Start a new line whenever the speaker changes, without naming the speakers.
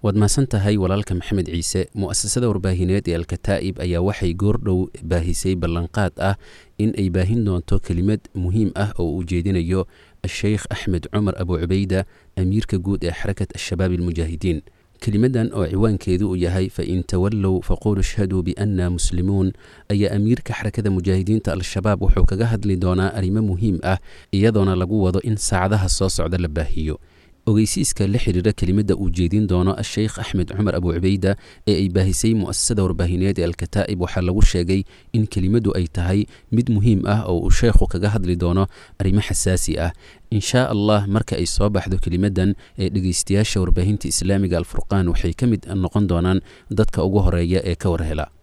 waad mahadsan tahay walaalka maxamed ciise mu'asasada warbaahineed ee alkataa'ib ayaa waxay goordhow baahisay ballanqaad ah in ay baahin doonto kelimad muhiim ah oo uu jeedinayo asheykh axmed cumar abu cubayda amiirka guud ee xarakat ashabaab almujaahidiin kelimadan oo ciwaankeedu uu yahay fain tawallow faqulu ishhaduu bianna muslimuun ayaa amiirka xarakada mujaahidiinta al-shabaab wuxuu kaga hadli doonaa arrimo muhiim ah iyadoona lagu wado in saacadaha soo socda la baahiyo ogeysiiska la xiriira kelimada uu jeedin doono asheykh axmed cumar abu cubayda ee ay baahisay mu'asasada warbaahineed ee alkataa'ib waxaa lagu sheegay in kelimadu ay tahay mid muhiim ah oo uu sheekhu kaga hadli doono arrimo xasaasi ah inshaa allah marka ay soo baxdo kelimadan ee dhegeystayaasha warbaahinta islaamiga alfurqaan waxay ka mid noqon doonaan dadka ugu horeeya ee ka warhela